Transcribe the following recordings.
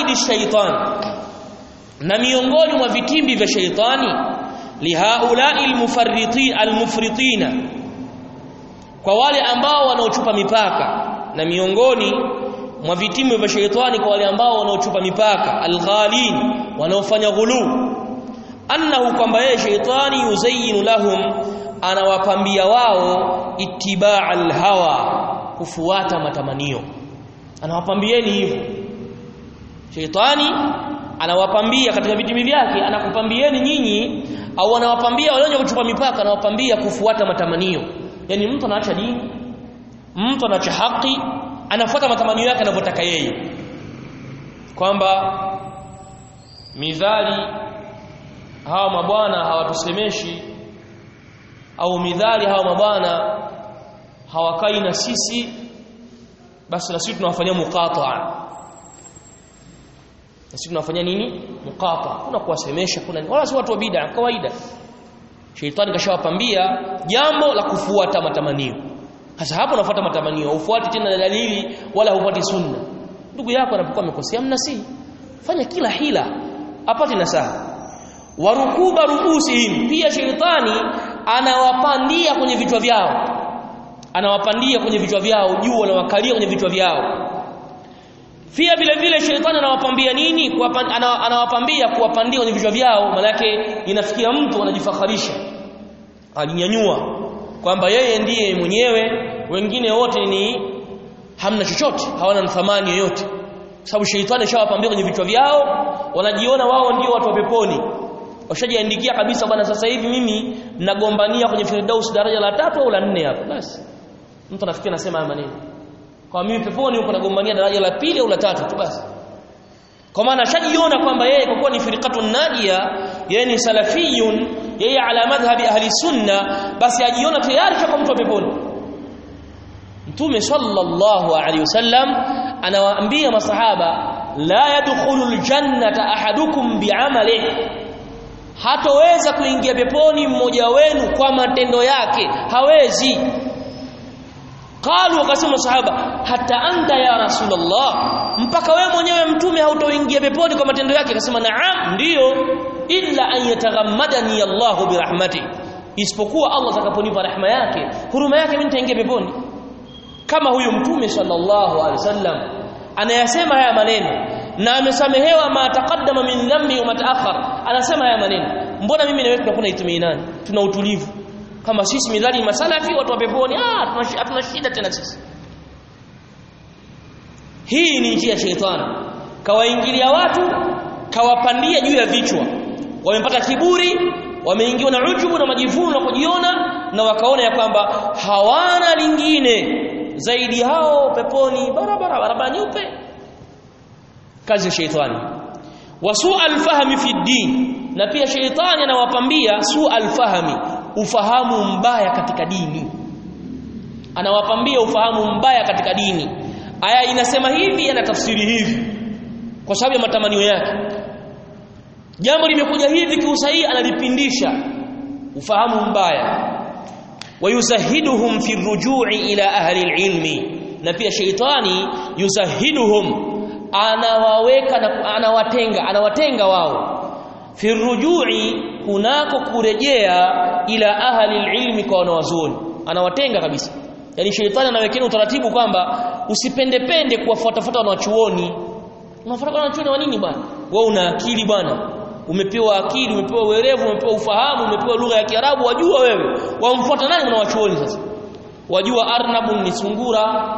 makaidi shaitan na miongoni mwa vitimbi vya shaitani lihaulai almufarriti almufritina kwa wale ambao wanaochupa mipaka na miongoni mwa vitimbi vya shaitani kwa wale ambao wanaochupa mipaka alghalin wanaofanya ghulu annahu kwamba yeye shaitani yuzayyinu lahum anawapambia wao itibaa alhawa kufuata matamanio anawapambieni hivyo shaitani anawapambia katika vitimbi vyake anakupambieni nyinyi au anawapambia wale wenye kuchupa mipaka anawapambia kufuata matamanio yani mtu anaacha dini mtu anaacha haki anafuata matamanio yake anavyotaka yeye kwamba midhali hawa mabwana hawatusemeshi au midhali hawa mabwana hawakai na sisi basi na sisi tunawafanyia muqataa na sisi tunafanya nini muqata kuna kuwasemesha kuna wala si watu wa bid'a kawaida sheitani kashawapambia jambo la kufuata matamanio sasa hapo unafuata matamanio ufuati tena dalili wala hufuati sunna ndugu yako anapokuwa amekosea mnasihi fanya kila hila apate nasaha warukuba ruusihim pia sheitani anawapandia kwenye vichwa vyao anawapandia kwenye vichwa vyao juu anawakalia kwenye vichwa vyao pia vile vile shetani anawapambia nini anawapambia kuwapandia kwenye vichwa vyao manake inafikia mtu anajifakharisha alinyanyua kwamba yeye ndiye mwenyewe wengine wote ni hamna chochote hawana thamani yoyote sababu shetani shawapambia kwenye vichwa vyao wanajiona wao ndio watu wa peponi washajiandikia kabisa bwana sasa hivi mimi nagombania kwenye firdaus daraja la tatu au la nne hapo basi mtu anafikia anasema haya maneno kwa mimi peponi huko nagombania daraja la pili au la tatu tu basi kwa maana shajiona kwamba yeye kwa kuwa ni firqatun najia yeye ni salafiyun yeye ala madhhabi ahli sunna basi ajiona tayari kwa mtu wa peponi mtume sallallahu alaihi wasallam anawaambia masahaba la yadkhulu aljannata ahadukum bi'amalihi hatoweza kuingia peponi mmoja wenu kwa matendo yake hawezi qalu wakasema sahaba hata anta ya rasulullah mpaka wewe mwenyewe mtume hautoingia peponi kwa matendo yake akasema naam ndiyo illa an yataghammadani Allah birahmati isipokuwa Allah atakaponipa rehema yake huruma yake mimi nitaingia peponi kama huyu mtume sallallahu alaihi wasallam anayasema haya maneno na amesamehewa ma taqaddama min dhambi wa mataakhar anasema haya maneno mbona mimi na wewe tunakuwa itumeinani tuna utulivu kama sisi midhali masalafi watu wa peponi ah hatuna shida tena sisi hii ni njia ya shetani kawaingilia watu kawapandia juu ya vichwa wamepata kiburi wameingiwa na ujubu na majivuno na kujiona na wakaona ya kwamba hawana lingine zaidi hao peponi barabara barabara nyeupe kazi ya sheitani wasu alfahmi fi din na pia sheitani anawapambia su alfahmi ufahamu mbaya katika dini anawapambia ufahamu mbaya katika dini aya inasema hivi anatafsiri hivi kwa sababu ya matamanio yake jambo limekuja hivi kiusahihi analipindisha ufahamu mbaya wayuzahiduhum fi rujui ila ahli ilmi na pia sheitani yuzahiduhum anawaweka na anawatenga anawatenga wao fi rujui kunako kurejea ila ahli ilmi kwa wanawazuoni anawatenga kabisa yani sheitani anawekea utaratibu kwamba usipendepende kuwafuatafuta wanachuoni unafuata wanachuoni wa nini bwana wewe una akili bwana umepewa akili umepewa uwerevu umepewa ufahamu umepewa lugha ya Kiarabu wajua wewe wamfuata nani wanawachuoni sasa wajua arnabun ni sungura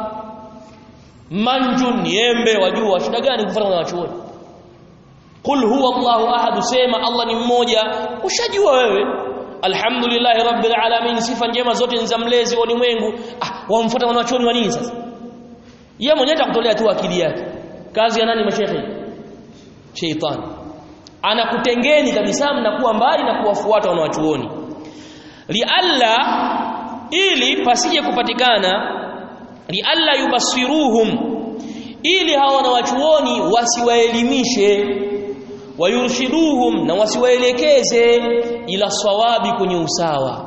manjun ni embe wajua shida gani kufuata wanawachuoni Qul huwa Allahu ahad sema Allah ni mmoja ushajua wewe Alhamdulillah rabbil alamin sifa njema zote ni za mlezi wa ulimwengu ah wamfuata wanachuoni wa nini sasa yeye mwenyewe atakutolea tu akili yake kazi ya nani mashekhi sheitani anakutengeni kabisa mnakuwa mbali na kuwafuata wanawachuoni lialla ili pasije kupatikana lialla yubasiruhum ili hawa wanawachuoni wasiwaelimishe wayurshiduhum na wasiwaelekeze ila sawabi kwenye usawa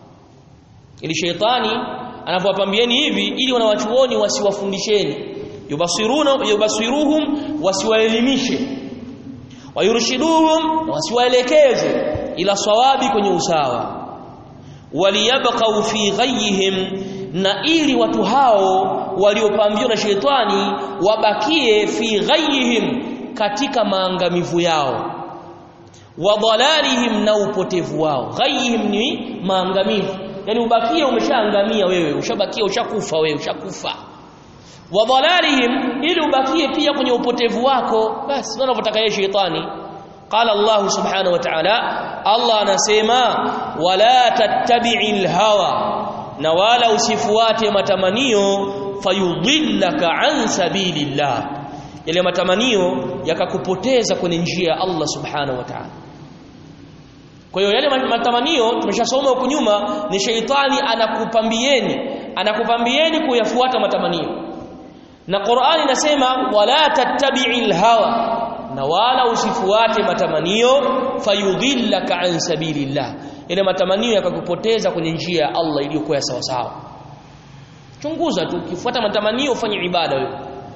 ili sheitani anapowapambieni hivi ili wanawachuoni wasiwafundisheni yubasiruna yubasiruhum wasiwaelimishe wayurshiduhum wasiwaelekeze ila sawabi kwenye usawa waliyabqau fi ghayhim na ili watu hao waliopambiwa na shetani wabakie fi ghayhim katika maangamivu yao wa dhalalihim na upotevu wao ghayhim ni maangamivu yani ubakie umeshaangamia wewe ushabakia ushakufa wewe ushakufa wa dhalalihim ili ubakie pia kwenye upotevu wako basi wanavyotaka yeye shetani qala Allah subhanahu wa ta'ala Allah anasema wala tattabi'il hawa na wala usifuate matamanio fayudhillaka an sabilillah yale matamanio yakakupoteza kwenye njia ya Allah subhanahu wa ta'ala kwa hiyo yale matamanio tumeshasoma huko nyuma ni sheitani anakupambieni anakupambieni kuyafuata matamanio na Qur'ani inasema wala tattabi'il hawa na wala usifuate matamanio fayudhillaka an sabilillah ile matamanio yakakupoteza kwenye njia ya Allah iliyokuwa ya sawa sawa chunguza tu ukifuata matamanio ufanye ibada wewe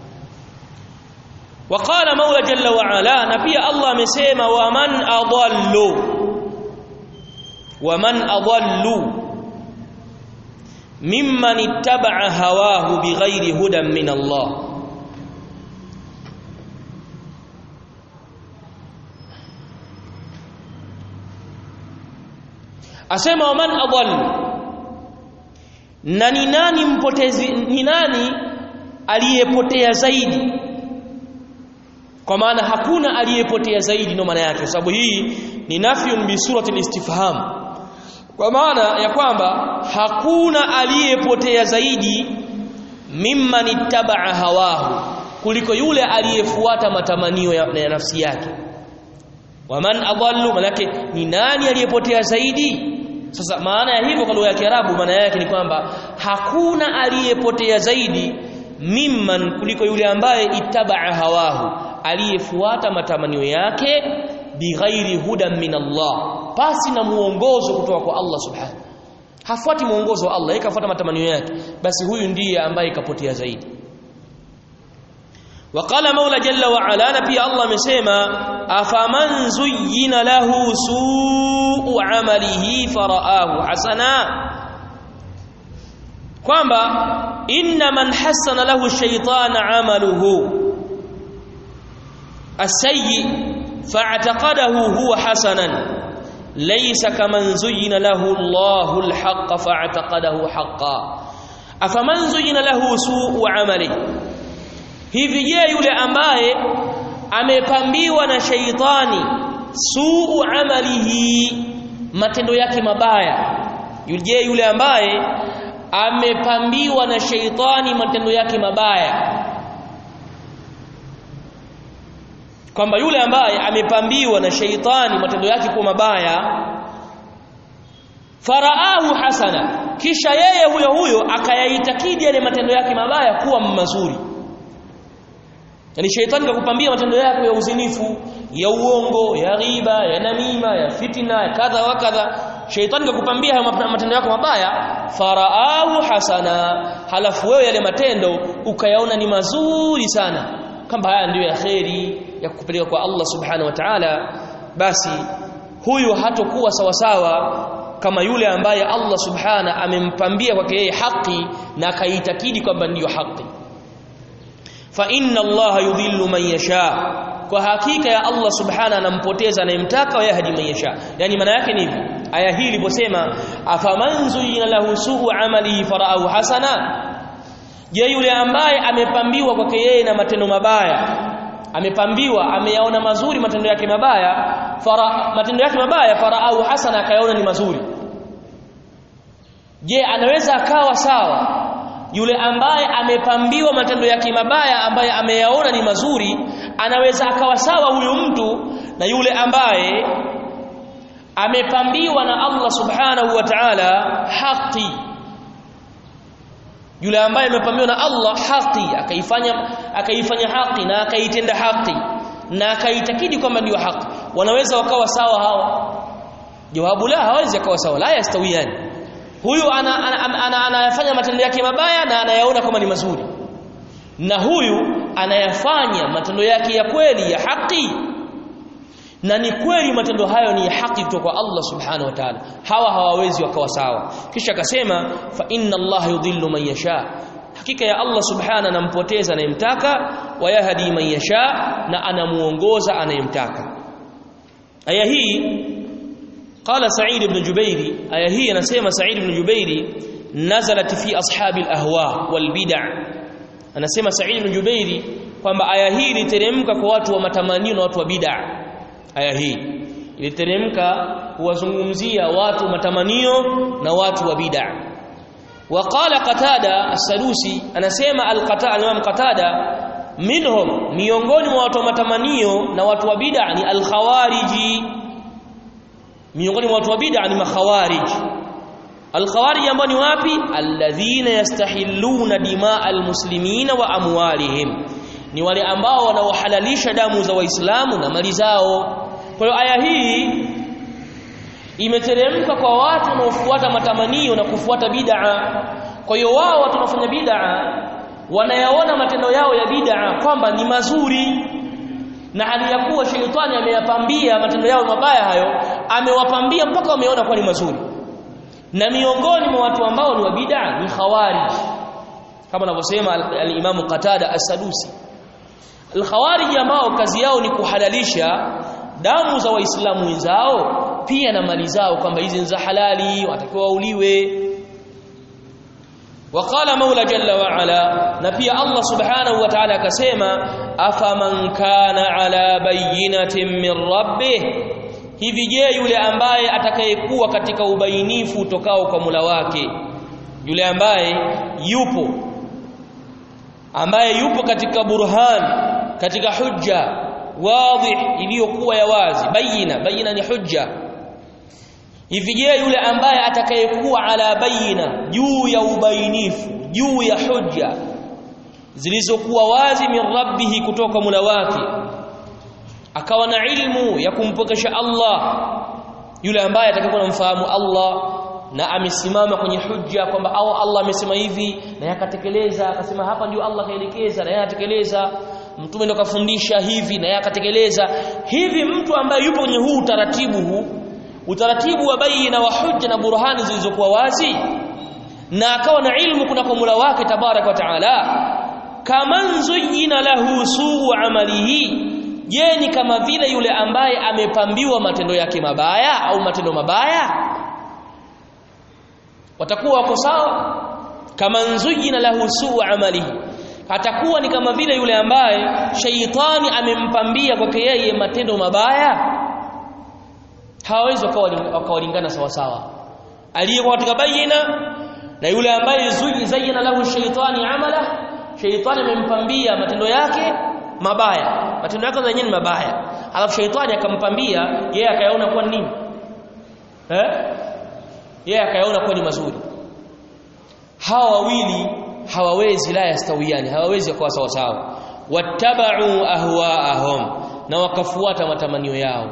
وقال مولى جل وعلا na pia Allah amesema wa man adallu wa man adallu mimman ittaba'a hawahu bighairi hudan min Allah asema waman adall na ni nani mpotezi ni nani aliyepotea zaidi kwa maana hakuna aliyepotea zaidi ndio maana yake sababu hii ni nafyun bi surati al-istifham kwa maana ya kwamba hakuna aliyepotea zaidi mimman ittabaa hawahu kuliko yule aliyefuata matamanio ya, ya nafsi yake waman adallu manake ni nani aliyepotea zaidi sasa maana ya hivyo kwa lugha ya Kiarabu maana yake ni kwamba hakuna aliyepotea zaidi mimman kuliko yule ambaye itabaa hawahu aliyefuata matamanio yake bighairi hudan min Allah pasi na muongozo kutoka kwa Allah subhanahu hafuati muongozo wa Allah ikafuata matamanio yake basi huyu ndiye ambaye kapotea zaidi وقال مولى جل وعلا نبي الله مسيما أفمن زين له سوء عمله فرآه حسنا kwamba inna man hasana lahu shaytan amaluhu asayyi fa'taqadahu huwa hasanan laysa kaman zuyyina lahu Allahu al-haqq fa'taqadahu haqqan afaman zuyyina lahu su'u amalihi hivi je yule ambaye amepambiwa na sheitani suu amalihi matendo yake mabaya je yule ambaye amepambiwa na sheitani matendo yake mabaya kwamba yule ambaye amepambiwa na sheitani matendo yake kuwa mabaya faraahu hasana kisha yeye huyo huyo akayaitakidi yale matendo yake mabaya kuwa mazuri yani sheitani kakupambia matendo yako ya uzinifu ya uongo ya ghiba ya namima ya fitina ya kadha wa kadha sheitani kakupambia matendo yako mabaya faraahu hasana halafu wewe yale matendo ukayaona ni mazuri sana kama haya ndiyo ya kheri ya kukupeleka kwa Allah subhanahu wa ta'ala basi huyu hatokuwa sawasawa kama yule ambaye Allah subhana amempambia kwake yeye haki na akaitakidi kwamba ndiyo haki fa inna allaha yudhillu man yasha kwa hakika ya Allah subhana anampoteza anayemtaka wa yahdi man yasha yani maana yake ni hivi aya hii iliposema afaman zuyina lahu su'u amalihi fara'ahu hasana je yule ambaye amepambiwa kwake yeye na matendo mabaya amepambiwa ameyaona mazuri matendo yake mabaya fara matendo yake mabaya fara'ahu hasana akayaona ni mazuri je anaweza akawa sawa yule ambaye amepambiwa matendo yake mabaya ambaye ameyaona ni mazuri anaweza akawa sawa huyu mtu na yule ambaye amepambiwa na Allah subhanahu wa ta'ala haki yule ambaye amepambiwa na Allah haki akaifanya akaifanya haki na akaitenda haki na akaitakidi kwamba ndio haki wanaweza wakawa sawa hawa jawabu la hawezi akawa sawa la yastawiyani huyu anayafanya ana, ana, ana, ana matendo yake mabaya na anayaona kama ni mazuri na huyu anayafanya matendo yake ya kweli ya haki na ni kweli matendo hayo ni ya haki kutoka kwa Allah subhanahu wa ta'ala hawa hawawezi wakawa sawa kisha akasema fa inna Allah yudhillu man yasha hakika ya Allah subhanahu anampoteza anayemtaka wa yahdi man yasha na anamuongoza anayemtaka aya hii qala Sa'id ibn Jubairi aya hii anasema Sa'id ibn Jubairi nazalat fi ashabi al-ahwa wal bid'ah anasema Sa'id ibn Jubairi kwamba aya hii iliteremka kwa watu wa matamanio na watu wa bid'ah aya hii iliteremka kuwazungumzia watu matamanio na watu wa bid'ah waqala qatada as-sadusi anasema al-qatada al-imam qatada minhum miongoni mwa watu wa matamanio na watu wa bid'ah ni al-khawariji miongoni mwa watu wa bid'ah ni makhawarij al-khawarij ambao ni wapi alladhina yastahilluna dimaa al-muslimina wa amwalihim ni wale ambao wanaohalalisha damu za waislamu na mali zao kwa hiyo aya hii imeteremka kwa watu wanaofuata matamanio na kufuata bid'a kwa hiyo wao watu wanaofanya bid'a wanayaona matendo yao ya bid'a kwamba ni mazuri na hali ya kuwa sheitani ameyapambia matendo yao mabaya hayo amewapambia mpaka wameona kuwa ni mazuri na miongoni mwa watu ambao ni wa bid'a ni khawarij kama anavyosema al-Imam Qatada as-Sadusi al-khawarij ambao kazi yao ni kuhalalisha damu za waislamu wenzao pia na mali zao kwamba hizi ni za halali watakiwa wauliwe وقال مولى جل وعلا na pia Allah subhanahu wa ta'ala akasema afaman kana ala bayyinatin min rabbih hivi je yule ambaye atakayekuwa katika ubainifu utokao kwa Mola wake yule ambaye yupo ambaye yupo katika burhan katika hujja wadih iliyokuwa ya wazi bayina bayina ni hujja hivi je yule ambaye atakayekuwa ala bayina juu ya ubainifu juu ya hujja zilizokuwa wazi min rabbihi kutoka mula wake akawa na ilmu ya kumpokesha Allah yule ambaye atakayekuwa anamfahamu Allah na amesimama kwenye hujja kwamba au Allah amesema hivi na yakatekeleza akasema hapa ndio Allah kaelekeza na yakatekeleza mtume ndo kafundisha hivi na yakatekeleza hivi mtu ambaye yupo kwenye huu utaratibu huu utaratibu wa baina wa hujja na burhani zilizokuwa wazi na akawa na ilmu kuna kwa Mola wake tabarak wa taala kaman zuyina lahu suu amalihi je ni kama vile yule ambaye amepambiwa matendo yake mabaya au matendo mabaya watakuwa wako sawa kaman zuyina lahu suu amalihi atakuwa ni kama vile yule ambaye shaitani amempambia kwake yeye matendo mabaya hawawezi wakawalingana sawa sawa aliyekuwa katika bayina na yule ambaye zayyana lahu shaitani amala shaitani amempambia matendo yake mabaya matendo yake yenyewe ni mabaya alafu shaitani akampambia yeye akayaona kuwa nini eh yeye akayaona kuwa ni mazuri hawa wawili hawawezi la yastawiani hawawezi kuwa sawa sawa wattaba'u ahwaahum na wakafuata matamanio yao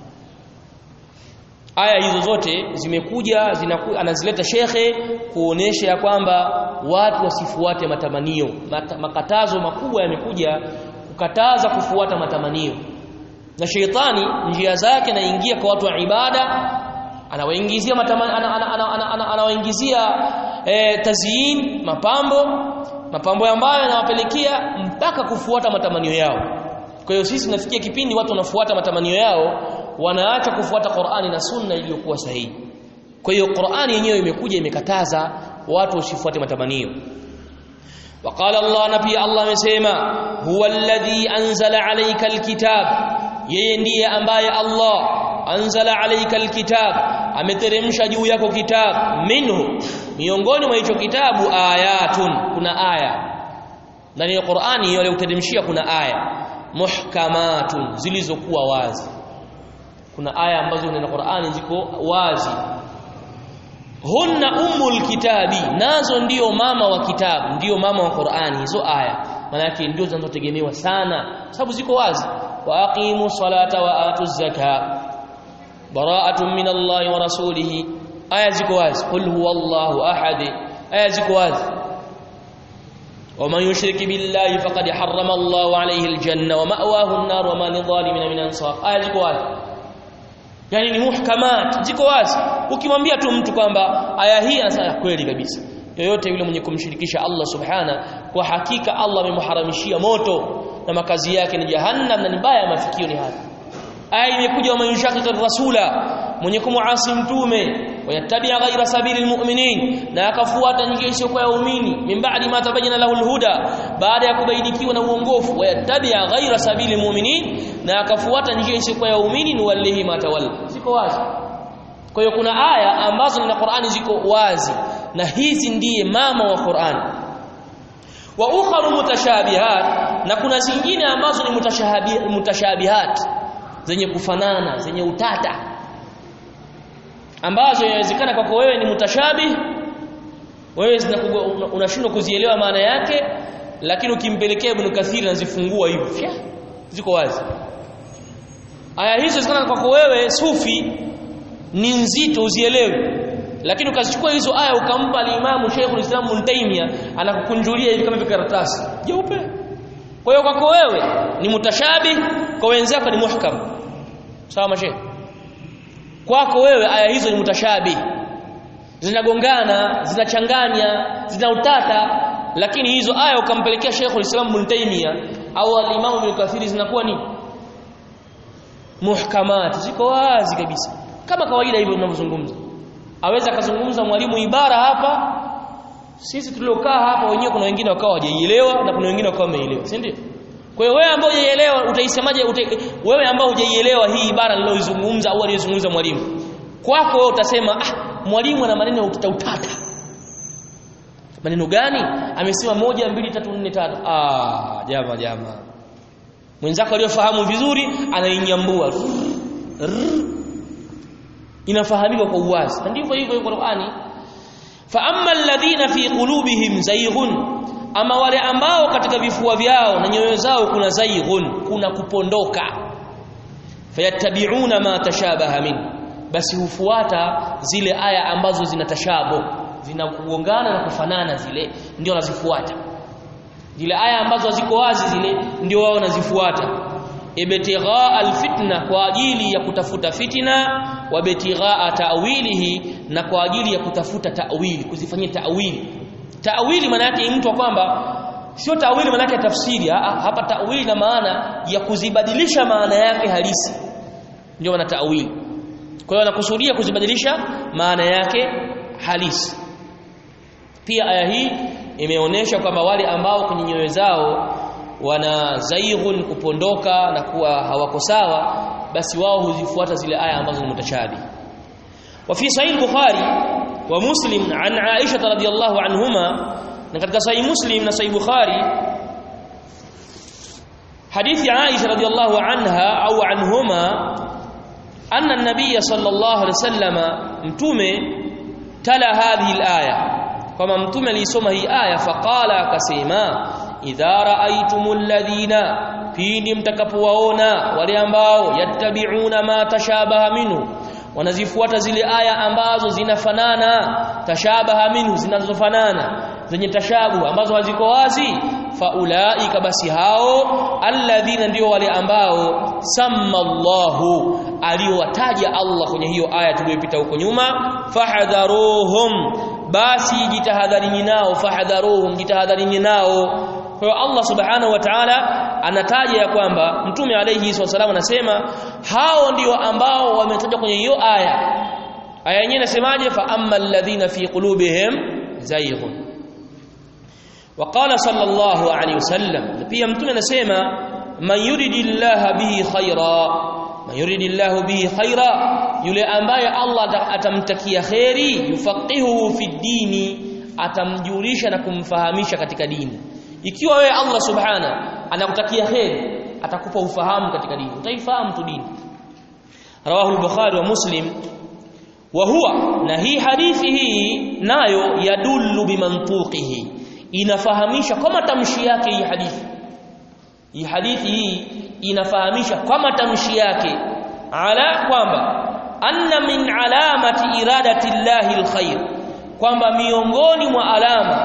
aya hizo zote zimekuja zinaku, anazileta shekhe kuonesha ya kwamba watu wasifuate matamanio Mat, makatazo makubwa yamekuja kukataza kufuata matamanio na sheitani njia zake naingia kwa watu wa ibada anawaingizia matamanio anawaingizia e, tazyin mapambo mapambo ambayo yanawapelekea mpaka kufuata matamanio yao kwa hiyo sisi nafikia kipindi watu wanafuata matamanio yao wanaacha kufuata Qur'ani na Sunna iliyokuwa sahihi. Kwa hiyo Qur'ani yenyewe imekuja imekataza watu wasifuate matamanio. Waqala Allah na pia Allah amesema huwa alladhi anzala alayka alkitab yeye ndiye ambaye Allah anzala alayka alkitab ameteremsha juu yako kitabu minhu miongoni mwa hicho kitabu ayatun kuna aya ndani ya Qur'ani hiyo aliyoteremshia kuna aya muhkamatun zilizokuwa wazi kuna aya ambazo ndani ya Qur'ani ziko wazi hunna ummul kitabi nazo ndiyo mama wa kitabu ndiyo mama wa Qur'ani hizo aya maana yake ndio zinazotegemewa sana sababu ziko wazi wa aqimu salata wa atu zaka bara'atun min Allah wa rasulih aya ziko wazi qul huwallahu ahad aya ziko wazi ومن يشرك بالله فقد حرم الله عليه الجنة ومأواه النار وما للظالمين من أنصار aya ziko wazi yani ni muhkamat ziko wazi ukimwambia tu mtu kwamba aya hii anasema kweli kabisa yoyote yule mwenye kumshirikisha Allah subhana kwa hakika Allah amemharamishia moto na makazi yake ni jahannam na ni baya mafikio ni haya aya imekuja wa yushakika rasula mwenye kumuasi mtume wayatabia ghaira sabili almu'minin na akafuata njia isiyokuwa ya waumini min ba'di ma tabayyana lahu alhuda baada ya kubainikiwa na uongofu wayatabia ghaira sabili almu'minin na akafuata njia isiyokuwa ya waumini ni walihi matawalla ziko wazi kwa hiyo kuna aya ambazo na Qur'ani ziko wazi na hizi ndiye mama wa Qur'ani wa ukharu mutashabihat na kuna zingine ambazo ni mutashabihat, mutashabihat zenye kufanana zenye utata ambazo inawezekana kwako wewe ni mutashabih wewe unashindwa kuzielewa maana yake lakini ukimpelekea Ibn Kathir anazifungua hivyo ziko wazi aya hizo zinawezekana kwako wewe sufi ni nzito uzielewe lakini ukazichukua hizo aya ukampa al-Imam Sheikh al-Islam Ibn Taymiyyah anakukunjulia hivi kama vikaratasi jeupe kwa hiyo kwako wewe ni mutashabih kwa wenzako ni muhkam sawa mashehe kwako wewe aya hizo ni mutashabih zinagongana zinachanganya zina utata lakini hizo aya ukampelekea Sheikh al-Islam Ibn Taymiyyah au al-Imam Ibn Kathir zinakuwa ni muhkamat ziko wazi kabisa kama kawaida hivyo tunavyozungumza aweza akazungumza mwalimu ibara hapa sisi tuliokaa hapa wenyewe kuna wengine wakawa hawajaielewa na kuna wengine wakawa wameelewa si ndio kwa hiyo wewe ambao hujaielewa utaisemaje uta, wewe ambao hujaielewa hii ibara niliyozungumza au aliyozungumza mwalimu kwako wewe utasema ah mwalimu ana maneno ya utata utata maneno gani amesema moja mbili tatu nne tano ah jama jama mwenzako aliyofahamu vizuri anainyambua inafahamika kwa uwazi na ndivyo hivyo Qur'ani fa amma alladhina fi qulubihim zayghun ama wale ambao katika vifua vyao na nyoyo zao kuna zayghun kuna kupondoka fayattabi'una ma tashabaha min basi hufuata zile aya ambazo zina tashabo zinakugongana na kufanana zile ndio wanazifuata zile aya ambazo ziko wazi zile ndio wao wanazifuata ibtigha alfitna kwa ajili ya kutafuta fitina wa ibtigha ta'wilihi na kwa ajili ya kutafuta ta'wili kuzifanyia ta'wili ta'wili maana yake mtu kwamba sio ta'wili maana yake tafsiri hapa ta'wili na maana ya kuzibadilisha maana yake halisi ndio maana ta'wili kwa hiyo anakusudia kuzibadilisha maana yake halisi pia aya hii imeonyesha kwamba wale ambao kwenye nyoyo zao wana zaighun kupondoka na kuwa hawako sawa basi wao huzifuata zile aya ambazo ni mutashabi wa fi sahih bukhari wa muslim an aisha radhiyallahu anhuma na katika sahih muslim na sahih bukhari hadithi aisha radhiyallahu anha au anhuma anna an-nabiy sallallahu alayhi wasallam mtume tala hadhihi al-aya kama mtume alisoma hii aya faqala akasema idha raaitumul ladhina pindi mtakapowaona wale ambao yattabi'una ma tashabaha minhu wanazifuata zile aya ambazo zinafanana tashabaha minhu zinazofanana zenye tashabu ambazo haziko wazi faulaika basi hao alladhina ndio wale ambao samma Allahu aliowataja Allah kwenye hiyo aya tuliyopita huko nyuma fahadharuhum basi jitahadharini nao fahadharuhum jitahadharini nao kwa hiyo Allah subhanahu wa ta'ala anataja ya kwamba mtume alayhi wasallam anasema hao ndio ambao wametajwa kwenye hiyo aya aya yenyewe inasemaje fa ammal ladhina fi qulubihim zayghun وقال صلى الله عليه وسلم pia mtume anasema man yuridillahu bihi khaira man yuridillahu bihi khaira yule ambaye Allah atamtakia khairi yufaqihuhu fi dini atamjulisha na kumfahamisha katika dini ikiwa wewe Allah subhana anakutakia khairi atakupa ufahamu katika dini utaifahamu tu dini rawahu al-bukhari wa muslim wa huwa na hii hadithi hii nayo yadullu bimantuqihi inafahamisha kwa matamshi yake hii hadithi hii hadithi hii inafahamisha kwa matamshi yake ala kwamba anna min alamati iradati llahi alkhair kwamba miongoni mwa alama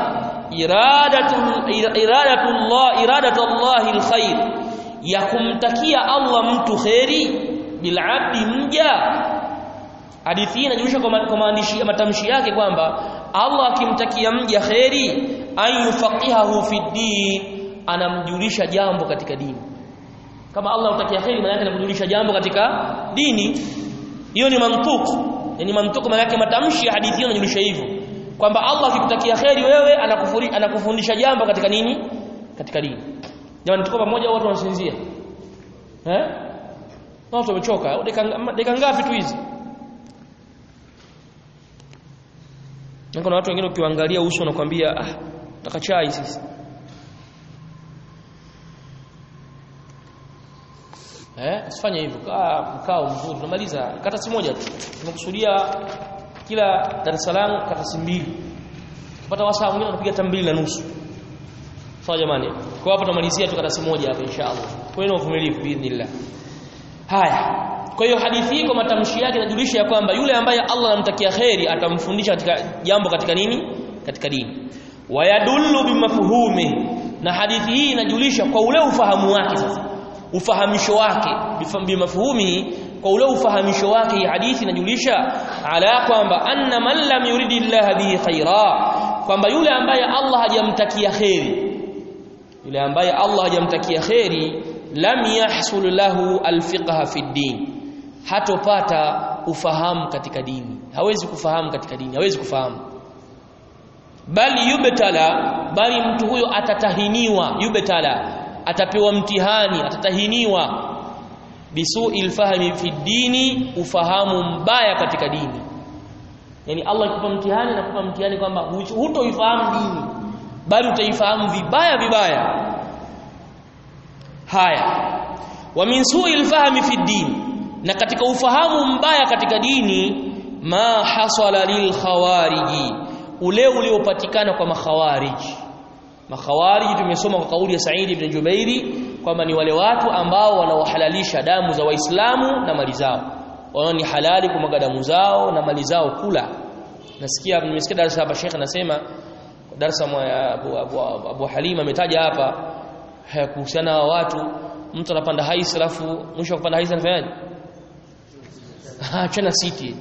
iradatul iradatullah iradatullah alkhair ya kumtakia Allah mtu khairi bil abdi mja hadithi hii inajulisha kwa maandishi matamshi yake kwamba Allah akimtakia mja khairi an yufaqihahu fi din anamjulisha jambo katika dini kama Allah utakia khairi maana yake anamjulisha jambo katika dini hiyo ni mantuku yani mantuku maana yake matamshi ya hadithi hiyo inajulisha hivyo kwamba Allah akikutakia khairi wewe anakufuri, anakufundisha jambo katika nini katika dini jamani tuko pamoja watu wanasinzia eh watu wamechoka dakika ngapi tu hizi na kuna watu wengine ukiwaangalia uso wanakuambia ah taka chai sisi eh usifanye hivyo kaa mkao mzuri tunamaliza katasi moja tu tumekusudia kila Dar es Salaam katasi mbili kupata wasaa mwingine tunapiga hata mbili na nusu sawa jamani kwa hapo tunamalizia tu katasi moja hapa inshallah kwa hiyo uvumilivu biidhnillah haya kwa hiyo hadithi hii kwa matamshi yake inajulisha ya kwamba yule ambaye Allah anamtakia khairi atamfundisha katika jambo katika nini katika dini wayadullu bimafhumi na hadithi hii inajulisha kwa ule ufahamu wake sasa ufahamisho wake bimafhumi kwa ule ufahamisho wake hii hadithi inajulisha ala kwamba anna man lam yuridi Allah bihi khaira kwamba yule ambaye Allah hajamtakia khairi yule ambaye Allah hajamtakia khairi lam yahsul lahu alfiqha fi din hatopata ufahamu katika dini hawezi kufahamu katika dini hawezi kufahamu bali yubtala bali mtu huyo atatahiniwa yubtala atapewa mtihani atatahiniwa bisu'il fahmi fi dini ufahamu mbaya katika dini yani Allah akupa mtihani na kupa mtihani kwamba hutoifahamu dini bali utaifahamu vibaya vibaya haya wa min su'il fahmi fi dini na katika ufahamu mbaya katika dini ma hasala lil khawariji ule uliopatikana kwa makhawariji makhawariji tumesoma kwa kauli ya Said ibn Jubairi kwamba ni wale watu ambao wanaohalalisha damu za waislamu na mali zao wao ni halali kumwaga damu zao na mali zao kula nasikia nimesikia darasa hapa Sheikh anasema darasa ya Abu, Abu, Abu, Abu Halima ametaja hapa kuhusiana na watu mtu anapanda haisi alafu mwisho wa kupanda haisi anafanyaje ah chana city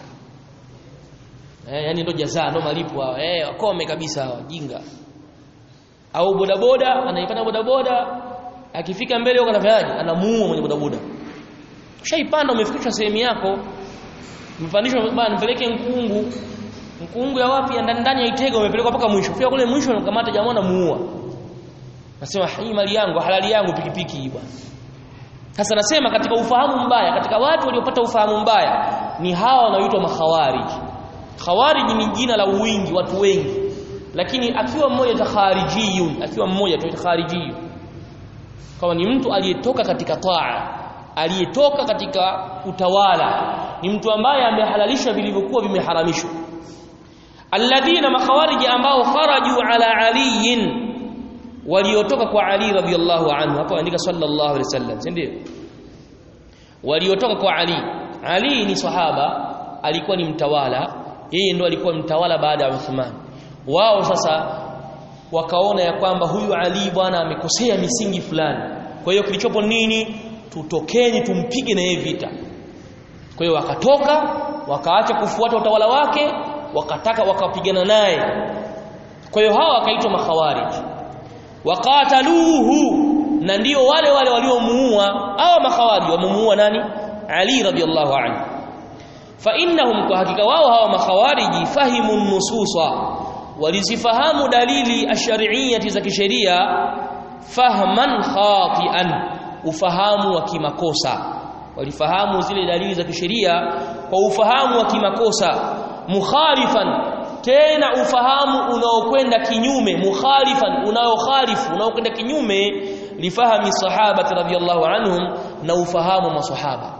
eh yani ndo jazaa ndo malipo hao eh wakome kabisa hao jinga au bodaboda anaipanda bodaboda akifika mbele huko anafanyaje anamuua mwenye bodaboda ushaipanda umefikishwa sehemu yako mpandishwa bana mpeleke nkungu nkungu ya wapi ya ndani ndani ya Itego umepelekwa mpaka mwisho fika kule mwisho unakamata jamaa namuua nasema hii mali yangu halali yangu pikipiki hii bwana sasa nasema katika ufahamu mbaya katika watu waliopata ufahamu mbaya ni hawa wanaoitwa makhawarij khawarij ni jina la wingi watu wengi lakini akiwa mmoja ta kharijiyun akiwa mmoja tu kharijiyun kama ni mtu aliyetoka katika taa aliyetoka katika utawala ni mtu ambaye amehalalisha vilivyokuwa vimeharamishwa alladhina makhawariji ambao kharaju ala aliyin waliotoka kwa Ali radhiallahu anhu hapo andika sallallahu alaihi wasallam si ndio waliotoka kwa Ali Ali ni sahaba alikuwa ni mtawala yeye ndo alikuwa mtawala baada ya Uthman wao sasa wakaona ya kwamba huyu Ali bwana amekosea misingi fulani kwa hiyo kilichopo nini tutokeni tumpige na yeye vita kwa hiyo wakatoka wakaacha kufuata utawala wake wakataka wakapigana naye kwa hiyo hawa wakaitwa makhawarij waqataluhu na ndio wale wale waliomuua hawa makhawarij wamemuua nani Ali radhiallahu anhu fa innahum kwa hakika wao hawa makhawariji fahimu nususa walizifahamu dalili ash-shar'iyyati za kisheria fahman khati'an ufahamu wa kimakosa walifahamu zile dalili za kisheria kwa ufahamu wa kimakosa mukhalifan tena ufahamu unaokwenda kinyume mukhalifan unaokhalifu unaokwenda kinyume lifahami sahaba radhiyallahu anhum na ufahamu masahaba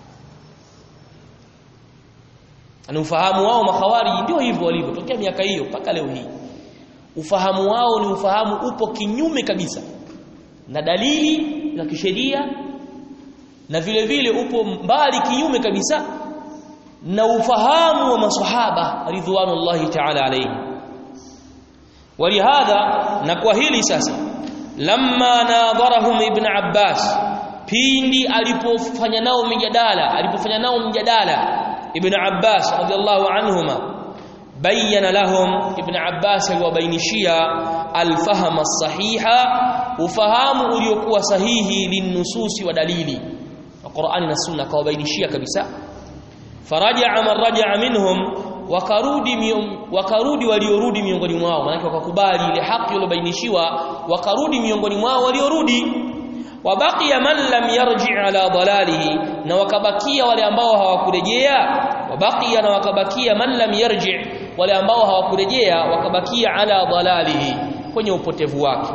ana ufahamu wao makhawariji ndio hivyo walivyo tokea miaka hiyo mpaka leo hii ufahamu wao ni ufahamu upo kinyume kabisa na dalili za kisheria na vile vile upo mbali kinyume kabisa na ufahamu wa maswahaba ridwanullahi ta'ala alayhi walihadha na kwa hili sasa lamma nadharahum ibn abbas pindi alipofanya nao mjadala alipofanya nao mjadala ibn abbas radhiallahu anhuma bayyana lahum ibn abbas aliwabainishia alfahama sahiha ufahamu uliokuwa sahihi linnususi wa dalili Qur'ani na Sunna kawabainishia kabisa faraja'a man raja'a minhum wakarudi wakarudi waliorudi miongoni mwao maana wakakubali ile haki iliyobainishiwa wakarudi miongoni mwao waliorudi wabaqiya man lam yarji' ala dalalihi na wakabakia wale ambao hawakurejea wabaqiya na wakabakia man lam yarji' wale ambao hawakurejea wakabakia ala dalalihi kwenye upotevu wake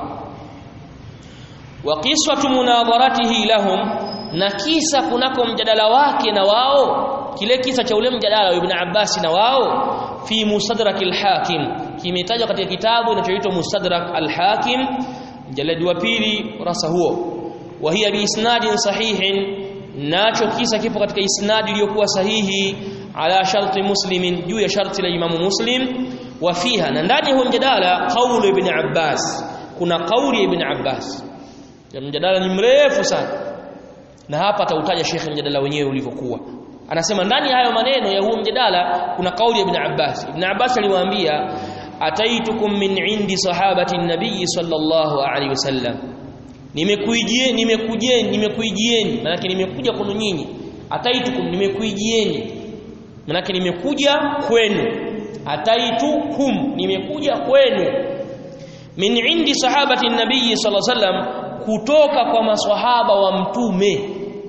wa qiswatu munadharatihi lahum na kisa kunako mjadala wake na wao kile kisa cha ule mjadala wa Ibn Abbas na wao fi Mustadrak al-Hakim kimetajwa katika kitabu kinachoitwa Mustadrak al-Hakim mjaladi wa pili rasa huo wa hiya bi isnadin sahihin nacho kisa kipo katika isnadi iliyokuwa sahihi ala sharti muslimin juu ya sharti la Imamu Muslim wa fiha na ndani ya mjadala qaulu Ibn Abbas kuna kauli ya Ibn Abbas mjadala ni mrefu sana na hapa atautaja shekhe mjadala wenyewe ulivyokuwa anasema ndani ya hayo maneno ya huo mjadala kuna kauli ya Ibn Abbas Ibn Abbas aliwaambia ataitukum min indi sahabati nabii sallallahu alaihi wasallam nimekuijieni nimekujieni nimekuijieni maana nimekuja kwenu nyinyi ataitukum nimekuijieni maana nimekuja kwenu ataitukum nimekuja kwenu min indi sahabati nabii sallallahu alaihi wasallam kutoka kwa maswahaba wa mtume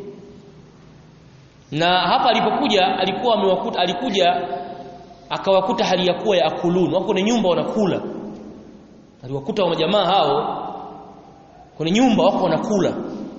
na hapa alipokuja alikuwa amewakuta alikuja akawakuta hali ya kuwa ya akulun wako kwenye nyumba wanakula aliwakuta wa jamaa hao kwenye nyumba wako wanakula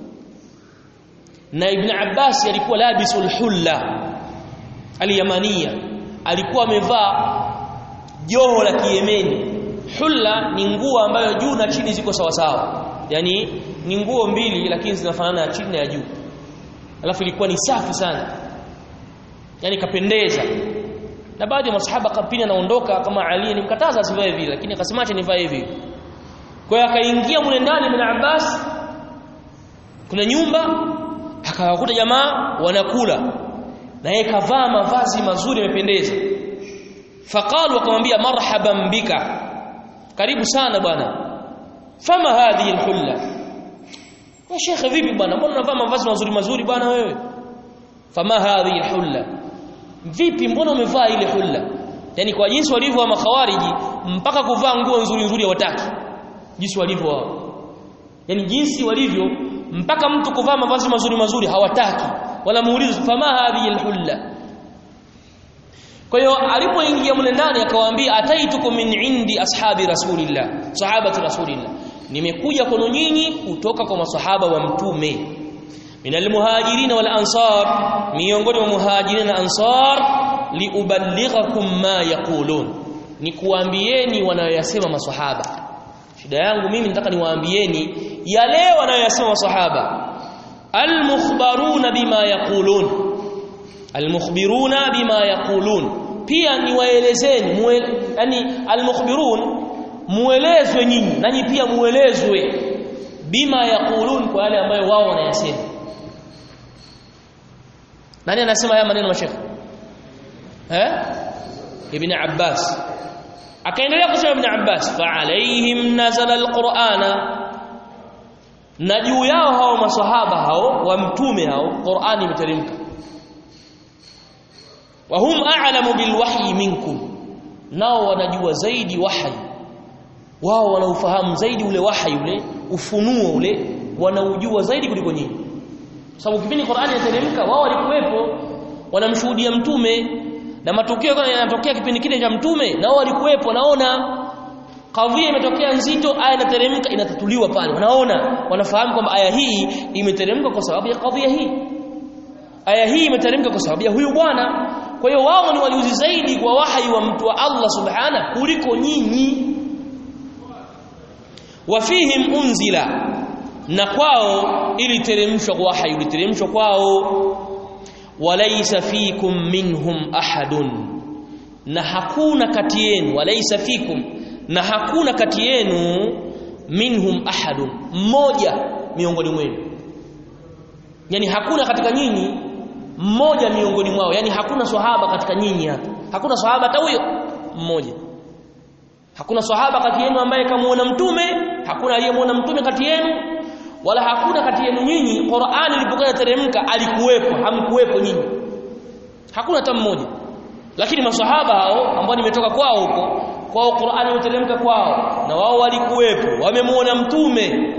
na ibn Abbas alikuwa labisul hulla aliyamania alikuwa amevaa joho la Kiyemeni hulla ni nguo ambayo juu na chini ziko sawa sawa yani ni nguo mbili lakini zinafanana ya chini na ya juu alafu ilikuwa ni safi sana yani kapendeza na baadhi ya masahaba kapini anaondoka kama Ali nimkataza asivae vile lakini akasema acha nivae hivi kwa hiyo akaingia mule ndani ibn Abbas kuna nyumba akawakuta jamaa wanakula na yeye kavaa mavazi mazuri yamependeza faqalu wakamwambia marhaban bika karibu sana bwana fama hadhihi alhulla ya shekhe vipi bwana mbona unavaa mavazi mazuri mazuri bwana wewe fama hadhihi alhulla vipi mbona umevaa ile hulla yani kwa jinsi walivyo wa makhawariji mpaka kuvaa nguo nzuri nzuri hawataki jinsi walivyo wao yani jinsi walivyo mpaka mtu kuvaa mavazi mazuri mazuri hawataki wala muulizo fama hadhihi alhulla kwa hiyo alipoingia mle ndani akawaambia ataitukum min indi ashabi rasulillah sahabati rasulillah nimekuja kwenu nyinyi kutoka kwa masahaba wa mtume minal muhajirin wal ansar miongoni mwa muhajirin na ansar liuballighakum ma yaqulun ni kuambieni wanayoyasema maswahaba shida yangu mimi nataka niwaambieni yale wanayoyasema maswahaba almukhbaruna bima yaqulun almukhbiruna bima yaqulun pia niwaelezeni yani almukhbirun muelezwe nyinyi nanyi pia muelezwe bima yaqulun kwa yale ambayo wao wanayasema nani anasema haya maneno mashekhe eh ibn abbas akaendelea kusema ibn abbas fa alaihim nazala alqur'ana na juu yao hao maswahaba hao wa mtume hao qur'ani imeteremka wa hum a'lamu bil wahyi minkum nao wanajua zaidi wahyi wao wanaufahamu zaidi ule wahyi ule ufunuo ule wanaujua zaidi kuliko nyinyi sababu kipindi Qur'ani inateremka wao walikuwepo wanamshuhudia mtume na matukio yanatokea kipindi kile cha mtume na wao walikuwepo naona kadhia imetokea nzito aya inateremka inatatuliwa pale wanaona wanafahamu kwamba aya hii imeteremka kwa sababu ya kadhia hii aya hii imeteremka kwa sababu ya huyu bwana kwa hiyo wao ni waliuzi zaidi kwa wahi wa mtu wa Allah subhana kuliko nyinyi wafihim unzila na kwao iliteremshwa kwa wahi iliteremshwa kwao walaysa fikum minhum ahadun na hakuna kati yenu walaysa fikum na hakuna kati yenu minhum ahadun mmoja miongoni mwenu yani hakuna katika nyinyi mmoja miongoni mwao yani hakuna swahaba katika nyinyi hapa hakuna swahaba hata huyo mmoja hakuna swahaba kati yenu ambaye kamuona mtume hakuna aliyemuona mtume kati yenu wala hakuna kati yenu nyinyi Qur'ani ilipokuwa teremka alikuwepo hamkuwepo nyinyi hakuna hata mmoja lakini maswahaba hao ambao nimetoka kwao huko kwao Qur'ani imeteremka kwao na wao walikuwepo wamemuona mtume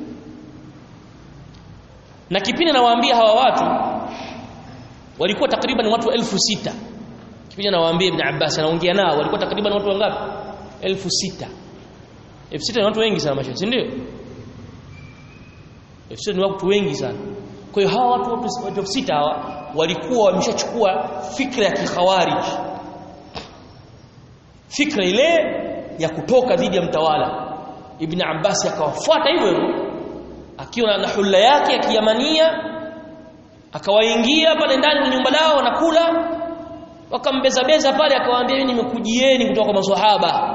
na kipindi nawaambia hawa watu walikuwa takriban watu elfu sita kipindi nawaambia Ibn Abbas anaongea nao walikuwa takriban watu wangapi elfu sita elfu sita ni watu wengi sana mashallah si ndio elfu sita ni watu wengi sana kwa hiyo hawa watu watu elfu sita hawa walikuwa wameshachukua fikra ya kikhawarij fikra ile ya kutoka dhidi ya mtawala Ibn Abbas akawafuata hivyo hivyo akiwa na hulla yake ya kiyamania akawaingia pale ndani kwenye nyumba lao wanakula wakambeza beza pale akawaambia mimi nimekujieni kutoka kwa maswahaba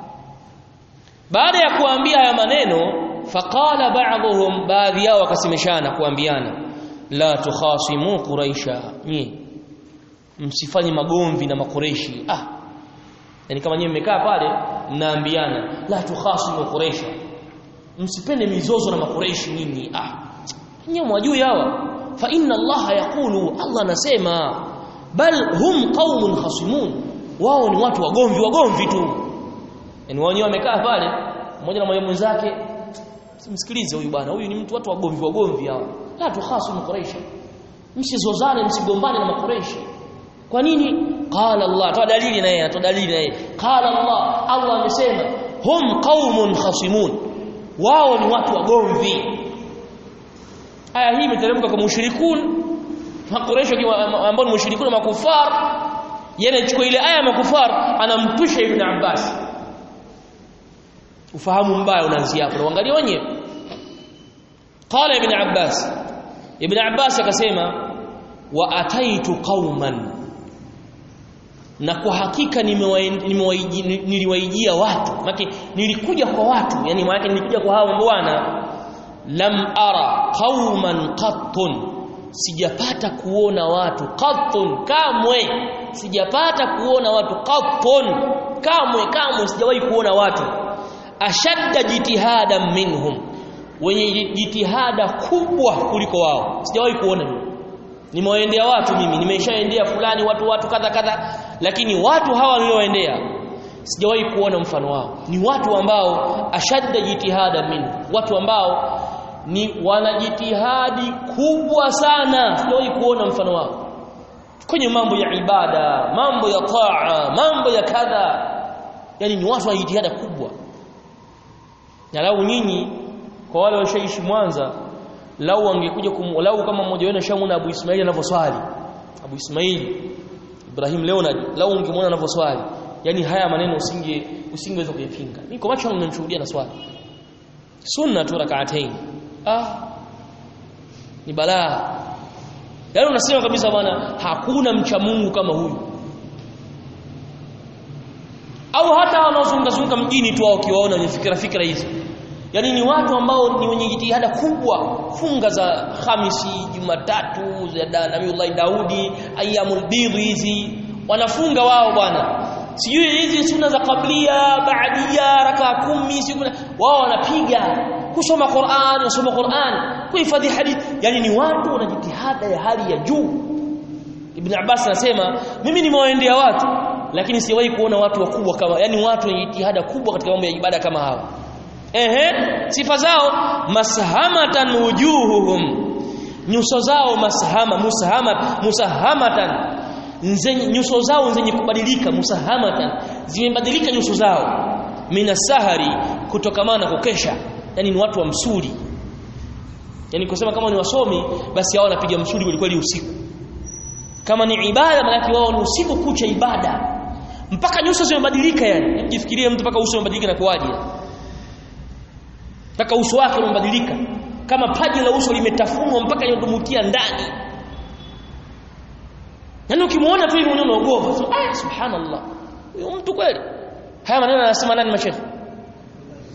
baada ya kuambia haya maneno faqala ba'dhum baadhi yao wakasemeshana kuambiana la tukhasimu quraisha nyi msifanye magomvi na makureshi ah yani kama nyinyi mmekaa pale mnaambiana la tukhasimu quraisha msipende mizozo na makureshi nyinyi ah nyinyi mwajui hawa fa inna allaha yaqulu allah anasema bal hum qaumun khasimun wao ni watu wagomvi wagomvi tu yani wao wamekaa pale mmoja na mwalimu mwenzake msikilize huyu bwana huyu ni mtu watu wagomvi wagomvi hawa la tukhasimu quraisha msizozane msigombane na makureshi kwa nini qala allah toa dalili na yeye atoa dalili na yeye qala allah allah amesema hum qaumun khasimun wao ni watu wagomvi aya hii imeteremka kwa mushrikun makureshi ambao ni mushrikun makufar yeye anachukua ile aya ya makufar anampisha ibn abbas ufahamu mbaya unaanzia hapo uangalie wenyewe qala ibn abbas ibn abbas akasema wa ataitu qauman na kwa hakika niliwaijia watu maki nilikuja kwa watu yani maana nilikuja kwa hao bwana lam ara qauman qattun sijapata kuona watu qattun kamwe sijapata kuona watu qattun kamwe kamwe sijawahi kuona watu ashadda jitihada minhum wenye jitihada kubwa kuliko wao sijawahi kuona mimi nimewaendea watu mimi nimeshaendea fulani watu watu kadha kadha lakini watu hawa nilioendea sijawahi kuona mfano wao ni watu ambao ashadda jitihada minhum watu ambao ni wanajitihadi kubwa sana sijawahi kuona mfano wao kwenye mambo ya ibada mambo ya taa mambo ya kadha yani ni watu wa jitihada kubwa na lau nyinyi kwa wale washaishi Mwanza lau angekuja lau kama mmoja wenu shamuna Abu Ismaili anavyoswali Abu Ismaili Ibrahim Leonard lau ungemwona anavyoswali yani haya maneno usinge usingeweza kuyapinga mimi kwa macho ninamshuhudia na swali sunna tu rak'atain ah ni balaa yaani unasema kabisa bwana hakuna mcha Mungu kama huyu au hata wanaozunguka zunguka mjini tu au kiwaona wenye fikra fikra hizi yani ni watu ambao ni wenye jitihada kubwa funga za Hamisi Jumatatu za Nabiullah Daudi ayyamul bidh hizi wanafunga wao bwana sijui hizi sunna za kablia baadia raka kumi siku wao wanapiga kusoma Qur'an kusoma Qur'an kuhifadhi hadith yani ni watu wana jitihada ya hali ya juu Ibn Abbas anasema mimi nimewaendea watu lakini siwahi kuona watu wakubwa kama yani watu wenye jitihada kubwa katika mambo ya ibada kama hawa ehe sifa zao mashamatan wujuhuhum nyuso zao mashama musahamat musahamatan nzenye nyuso zao zenye kubadilika musahamatan zimebadilika nyuso zao minasahari kutokamana na kukesha yani ni watu wa msuri yani kusema kama ni wasomi basi hao wanapiga msuri kweli usiku kama ni ibada maana wao ni usiku kucha ibada mpaka nyuso zimebadilika yani jifikirie mtu mpaka uso umebadilika na kuwaje mpaka uso wake umebadilika kama paji la uso limetafunwa mpaka linadumukia ndani yani ukimuona tu hivi unaogopa so, ah subhanallah huyo mtu kweli haya maneno anasema nani mashekhi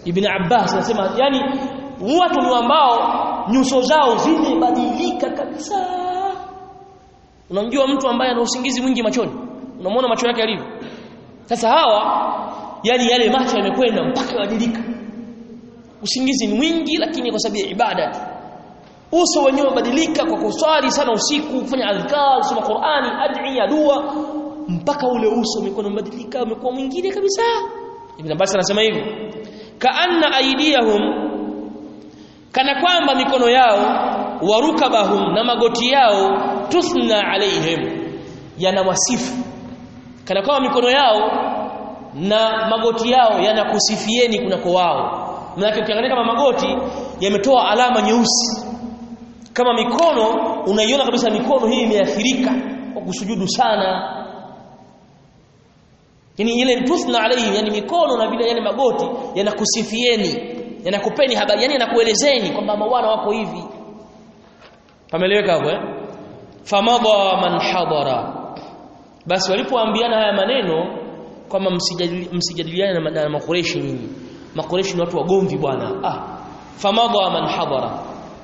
Ibn Abbas anasema yani watu ni ambao nyuso zao zimebadilika kabisa unamjua mtu ambaye ana usingizi mwingi machoni unamwona macho yake yalivyo sasa hawa yani yale macho yamekwenda mpaka yabadilika usingizi ni mwingi lakini kwa sababu ya ibada tu uso wenyewe ubadilika kwa kuswali sana usiku kufanya adhkar kusoma Qur'ani adhiya dua mpaka ule uso umekuwa umebadilika umekuwa mwingine kabisa Ibn Abbas anasema hivyo kaanna aidiyahum kana kwamba mikono yao warukabahum na magoti yao tuthna alaihim yanawasifu kana kwamba mikono yao na magoti yao yanakusifieni kunako wao maana ukiangalia kama magoti yametoa alama nyeusi kama mikono unaiona kabisa mikono hii imeathirika kwa kusujudu sana yani ile tuthna alayhi yani mikono na vile yani magoti yanakusifieni yanakupeni habari yani yanakuelezeni kwamba mawana wako hivi pameleweka hapo eh famadha man hadara basi walipoambiana haya maneno kwamba msijadiliane na, na makureshi nyinyi makureshi ni watu wagomvi bwana ah famadha man hadara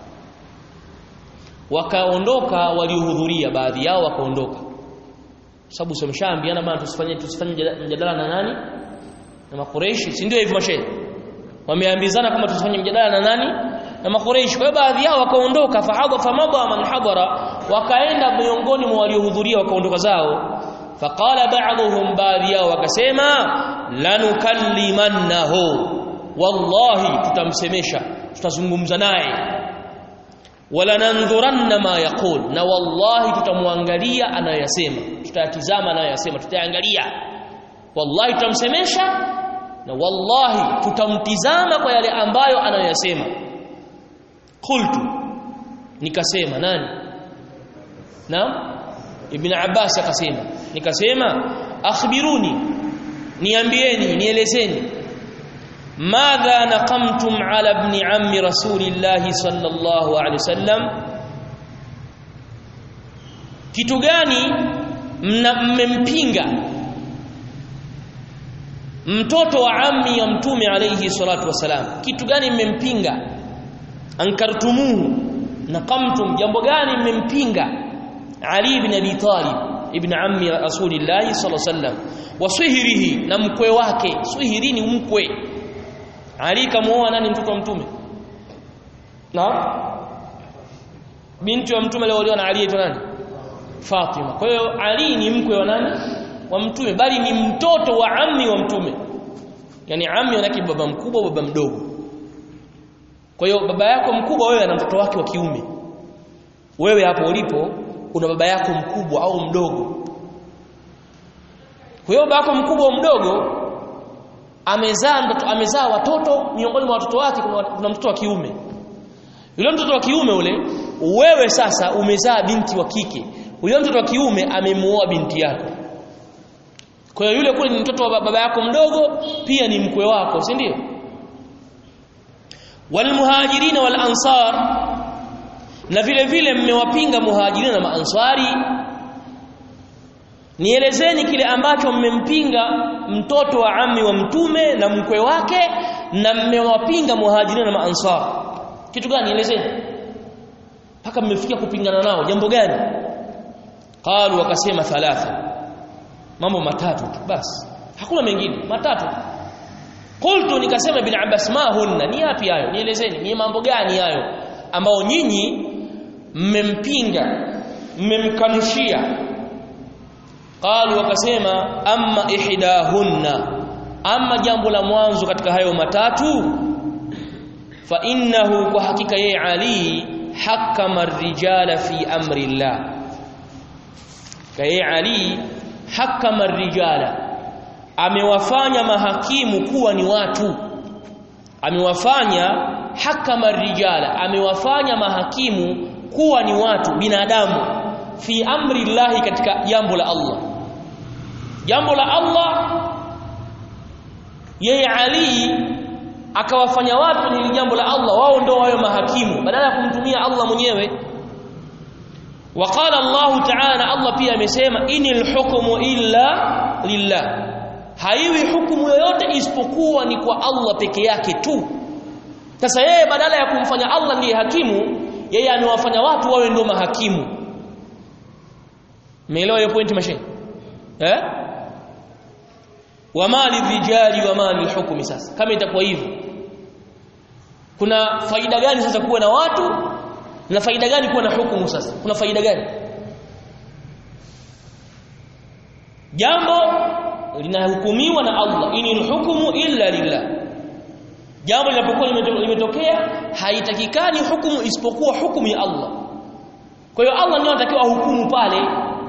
wakaondoka waliohudhuria baadhi yao wakaondoka sababu someshaambiana bana tusifanye tusifanye mjadala na nani na makureishi si ndio hivyo mashehe wameambizana kama tusifanye mjadala na nani na makureishi kwa hiyo baadhi yao wakaondoka fahadha famadha man hadara wakaenda miongoni mwa waliohudhuria wakaondoka zao faqala ba'dhum baadhi yao wakasema lanukallimannahu wallahi tutamsemesha tutazungumza naye wala nandhuranna ma yaqul na wallahi tutamwangalia anayosema tutayatizama anayosema tutaangalia wallahi tutamsemesha na wallahi tutamtizama kwa yale ambayo anayosema qultu nikasema nani naam ibn abbas akasema nikasema akhbiruni niambieni nielezeni ماذا نقمتم على ابن عم رسول الله صلى الله عليه وسلم kitu gani mmempinga mtoto wa ammi ya mtume alayhi salatu wasalam kitu gani mmempinga ankartumuhu naqamtum jambo gani mmempinga ali ibn abi talib ibn ammi rasulillahi sallallahu alayhi wasallam wa swihrihi na mkwe wake swihri ni mkwe ali kamuoa nani mtoto wa mtume na binti wa mtume aliolewa na Ali aitwa nani Fatima kwa hiyo Ali ni mkwe wa nani wa mtume bali ni mtoto wa ammi wa mtume yani ammi anake baba mkubwa baba mdogo kwa hiyo baba yako mkubwa wewe ana mtoto wake wa kiume wewe hapo ulipo una baba yako mkubwa au mdogo kwa hiyo baba yako mkubwa au mdogo amezaa mtoto amezaa watoto miongoni mwa watoto wake kuna mtoto wa kiume yule mtoto wa kiume ule wewe sasa umezaa binti wa kike yule mtoto wa kiume amemuoa binti yako kwa hiyo yule kule ni mtoto wa baba yako mdogo pia ni mkwe wako si ndio walmuhajirina wal ansar na vile vile mmewapinga muhajirina na maansari nielezeni kile ambacho mmempinga mtoto wa ammi wa mtume na mkwe wake na mmewapinga muhajirina na maansar kitu gani nielezeni mpaka mmefikia kupingana nao jambo gani qalu wakasema thalatha mambo matatu tu basi hakuna mengine matatu qultu nikasema bin abbas ma hunna ni yapi hayo nielezeni ni mambo gani hayo ambao nyinyi mmempinga mmemkanushia qalu wakasema amma ihdahunna amma jambo la mwanzo katika hayo matatu fa innahu kwa hakika yeye ali hakama rijala fi amri llah kaye ali hakama rijala amewafanya mahakimu kuwa ni watu amewafanya hakama rijala amewafanya mahakimu kuwa ni watu binadamu fi amri llahi katika jambo la Allah jambo la Allah yeye Ali akawafanya watu ni jambo la Allah wao ndio wao mahakimu badala ya kumtumia Allah mwenyewe وقال الله تعالى الله pia amesema inil hukmu illa lillah haiwi hukumu yoyote isipokuwa ni kwa Allah peke yake tu sasa yeye badala ya kumfanya Allah ndiye hakimu yeye amewafanya watu wawe ndio mahakimu Umeelewa hiyo point mashine eh wa mali rijali wa mali hukumi sasa kama itakuwa hivyo kuna faida gani sasa kuwa na watu na faida gani kuwa na hukumu sasa kuna faida gani jambo linahukumiwa na Allah inil hukumu illa lillah jambo linapokuwa limetokea haitakikani hukumu isipokuwa hukumu ya Allah kwa hiyo Allah ndio anatakiwa hukumu pale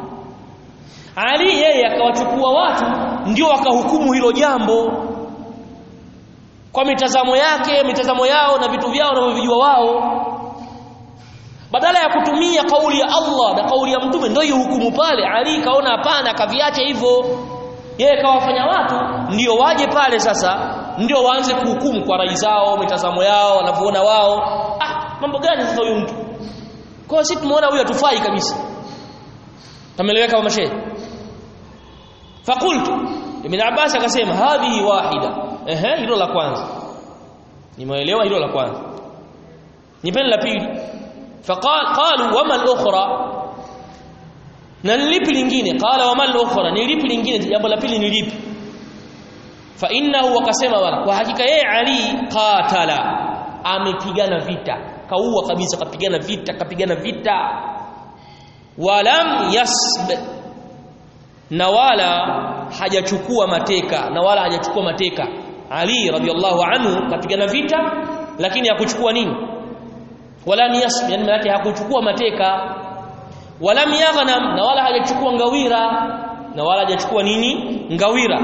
Ali yeye akawachukua watu ndio wakahukumu hilo jambo kwa mitazamo yake mitazamo yao na vitu vyao wanavyojua wao badala ya kutumia kauli ya Allah na kauli ya mtume ndio hukumu pale Ali kaona hapana akaviacha hivyo yeye kawafanya watu ndio waje pale sasa ndio waanze kuhukumu kwa rai zao mitazamo yao wanavyoona wao ah mambo gani sasa huyu mtu kwa sisi tumeona huyu hatufai kabisa tameleweka kwa mashehe fakultu ibn Abbas akasema hadhihi wahida ehe hilo la kwanza nimeelewa hilo la kwanza nipende la pili faqal qalu wama al-ukhra na nilipi lingine qala wama al-ukhra nilipi lingine jambo la pili nilipi fa innahu wakasema wala kwa hakika yeye Ali qatala amepigana vita kaua kabisa kapigana vita kapigana vita walam yasb na wala hajachukua mateka na wala hajachukua mateka Ali radhiallahu anhu kapigana vita lakini hakuchukua nini wala yasb yani maana hakuchukua mateka wala yaghnam na wala hajachukua ngawira na wala hajachukua nini ngawira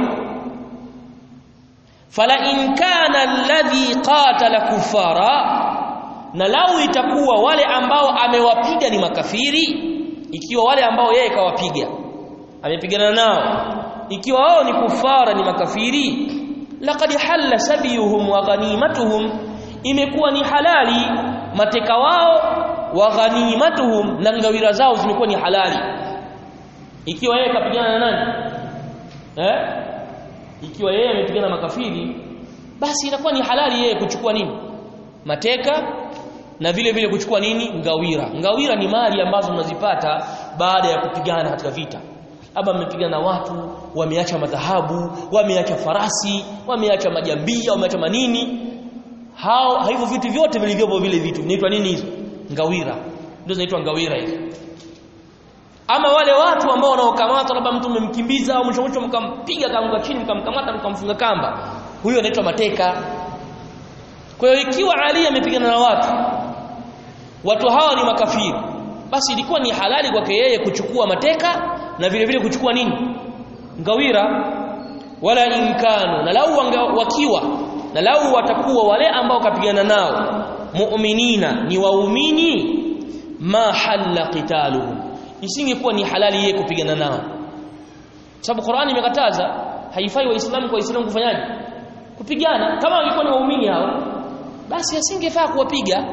fala in kana alladhi qatala kufara na lau itakuwa wale ambao amewapiga ni makafiri ikiwa wale ambao yeye kawapiga amepigana nao ikiwa wao ni kufara ni makafiri laqad halla sabiyuhum wa ghanimatuhum imekuwa ni halali mateka wao wa ghanimatuhum na ngawira zao zimekuwa ni halali ikiwa yeye kapigana na nani eh ikiwa yeye amepigana makafiri basi inakuwa ni halali yeye kuchukua nini mateka na vile vile kuchukua nini ngawira ngawira ni mali ambazo mnazipata baada ya kupigana katika vita aba mmepigana watu wameacha madhahabu wameacha farasi wameacha majambia wameacha manini hao hivyo vitu vyote vilivyopo vile vitu vinaitwa nini hizo ngawira ndio zinaitwa ngawira hizo ama wale watu ambao wanaokamata labda mtu mmemkimbiza au mwisho mwisho mkampiga kaanguka chini mkamkamata mkamfunga kamba huyo anaitwa mateka kwa hiyo ikiwa Ali amepigana na watu watu hawa ni makafiri basi ilikuwa ni halali kwake yeye kuchukua mateka na vile vile kuchukua nini ngawira wala inkanu na lau wakiwa na lau watakuwa wale ambao kapigana nao mu'minina ni waumini ma halla qitaluhum isingekuwa ni halali yeye kupigana nao sababu Qur'ani imekataza haifai waislamu kwa waislamu kufanyaje kupigana kama walikuwa ni waumini hao basi asingefaa kuwapiga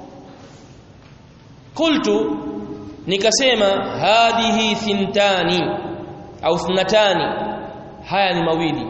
qultu nikasema hadhihi thintani au thnatani haya ni mawili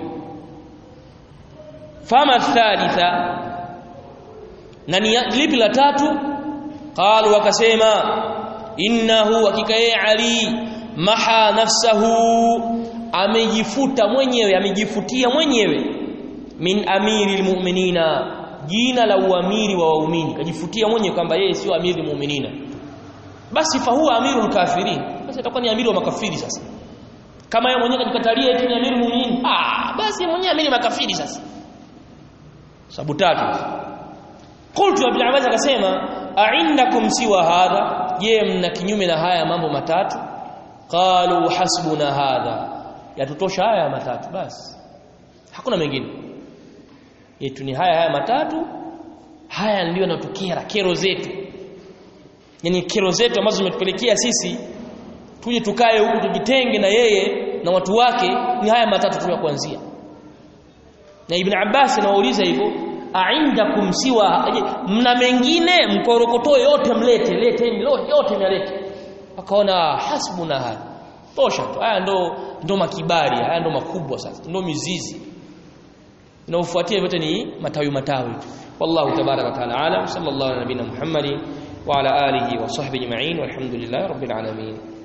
fama thalitha na ni lipi la tatu qalu wakasema innahu hakika yeye ali maha nafsahu amejifuta mwenyewe amejifutia mwenyewe min amiri almu'minina jina la uamiri wa waumini kajifutia mwenyewe kwamba yeye sio amiri mu'minina basi fa huwa amirul kafirin basi atakuwa ni amiri wa makafiri sasa kama yeye mwenyewe kajikatalia eti ni amiri muumini ah basi mwenyewe amiri makafiri sasa sababu tatu qultu ibn abbas akasema a'indakum siwa hadha je mna kinyume na haya mambo matatu qalu hasbuna hadha yatutosha haya matatu basi hakuna mengine yetu ni haya haya matatu haya ndio yanatukera kero zetu yani kero zetu ambazo zimetupelekea sisi tuje tukae huku tujitenge na yeye na watu wake ni haya matatu tu ya kuanzia na ibn Abbas anauliza hivyo aindakum siwa mna mengine mkorokotoe yote mlete leteni yote mlete akaona hasbuna hada tosha tu haya ndo ndo makibari haya ndo makubwa sasa ndo mizizi inaofuatia vyote ni matawi matawi tu wallahu tabaraka wa taala alam sallallahu ala nabina muhammadi wa ala alihi wa sahbihi ajma'in walhamdulillahi rabbil alamin